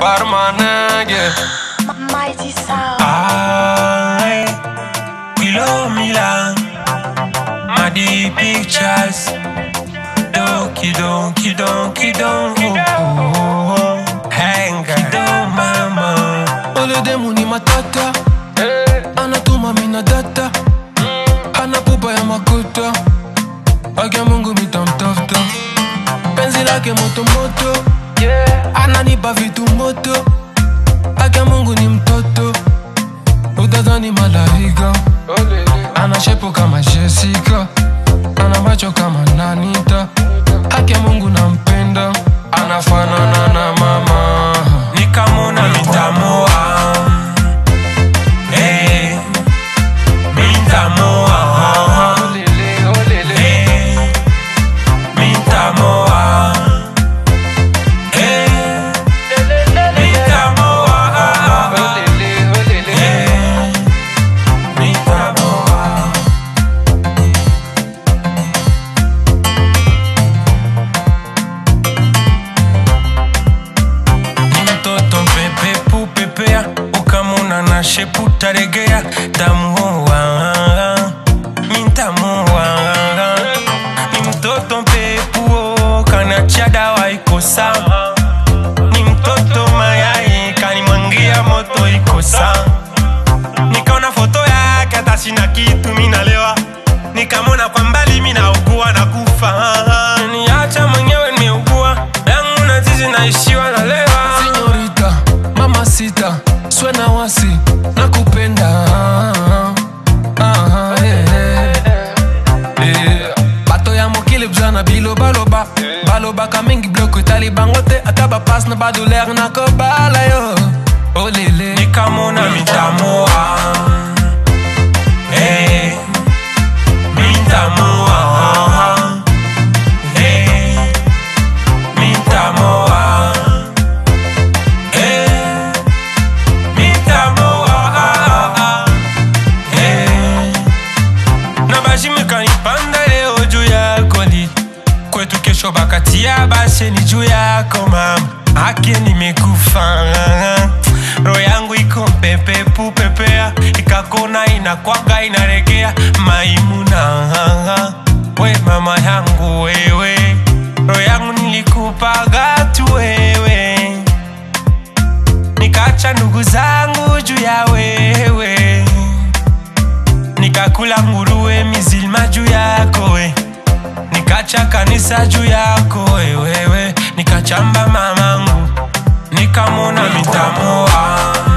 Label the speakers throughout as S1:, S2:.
S1: Parmanege
S2: Mighty sound.
S3: I Kilo Milan Madi Pictures Donkey Donkey Donkey Donkey Hanga Do mama
S1: Ole demu ni matata Anatuma mina data Hana pupa ya makuta Akia mungu mitamtafuta Penzi lake moto moto Ananipa vitu moto Akia mungu ni mtoto Utadhani malaika Ana shepu kama Jessica Ana macho kama Nanita Akia mungu nampenda Anafanana na mama
S3: Nikamona mitamoa Eh Mitamoa Eh Mitamoa Eh Mitamoa Eh Mitamoa ni mtoto mpepe pupepea ukamuna na shepu taregea tamuoa mintamuoa ni mtoto mpepuo kanacha dawa ikosa ni mtoto mayai kanimwangia moto ikosa nikaona foto yake hata sina kitu minalewa nikamona kwa mbali minaugua na kufa niacha mwenyewe nimeugua yangu na zizi naishiwa na lewa
S1: Señorita, mamacita, suena wasi, nakupenda. Ah, eh, eh. bato ya mokili bzana bilobaloba balobaka mingi bloko etali bango te ata bapase na badouleur nakobala yo olele
S3: nikamona mitamoa Eh, mitamoa Eh, mitamoa Eh, mitamoa Eh, na bashimikanipanda leo juu yako li kwetu kesho bakatia basheni juu yako mama ake nimekufa roho yangu iko pepe pupepea ikakona inakwaga inaregea maimuna we mama yangu wewe roho yangu nilikupaga tu wewe nikacha ndugu zangu juu ya wewe nikakula nguruwe mizilma juu yako we nikacha kanisa juu yako we, wewe nikachamba mamangu nikamona mitamoa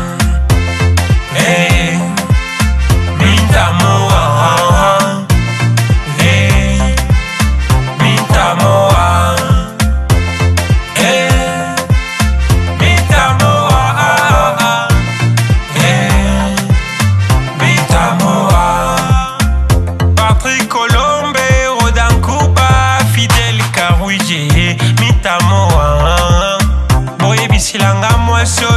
S3: hey, mitamoa hey, mitamoa hey, mitamoa hey, mitamoa Patrick Colombe, Rodan Kuba, Fidel Karouije, Mitamoa. Boye bisilanga mwasio